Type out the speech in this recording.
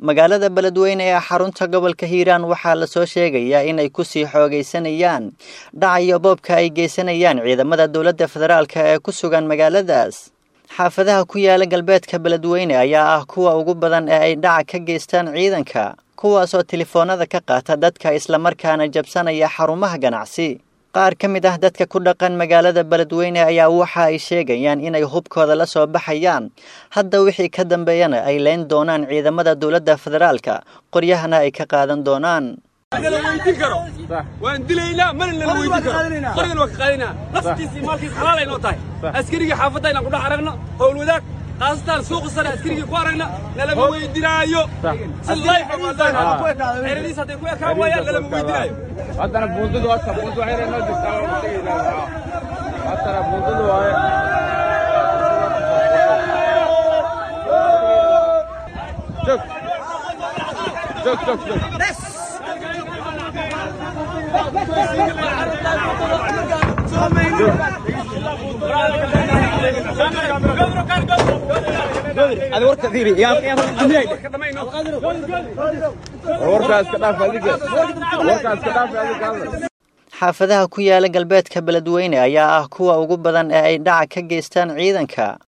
magaalada beledweyne ee xarunta gobolka hiiraan waxaa lasoo sheegayaa inay kusii xoogaysanayaan dhacayo boobka ay geysanayaan ciidamada dowladda federaalk ee ku sugan magaaladaas xaafadaha ku yaala galbeedka beledweyne ayaa ah kuwa ugu badan ee ay dhaca ka geystaan ciidanka kuwaasoo telefoonada ka qaata dadka islamarkaana jabsanaya xarumaha ganacsi qaar ka mid ah dadka ku dhaqan magaalada beledweyne ayaa waxa ay sheegayaan inay hubkooda la soo baxayaan hadda wixii ka dambeeyana ay leyn doonaan ciidamada dowladda federaalka qoryahana ay ka qaadan doonaan la weydiin karo waan dilaynaa mana nala weydiin karo qorigan waa ka qaadinaa naftiisa iyo maalkiisa xalaal ay noo tahay askarigii xaafadda inaan kudhex aragno howl wadaag qaasatan suuqa sare askarigii ku aragna nalama weydinaayo si layfa xeradiis hadday ku ekaan waayaan nalama weydinaayo haddana buundadu horta buundu waxay noo jirtaa waa tegaynaa haddana buundadu waaye joog joog joog joog warkaas ka dhaaf adiga warkaas ka dhaaf adiga xaafadaha ku yaala galbeedka beledweyne ayaa ah kuwa ugu badan ee ay dhaca ka geystaan ciidanka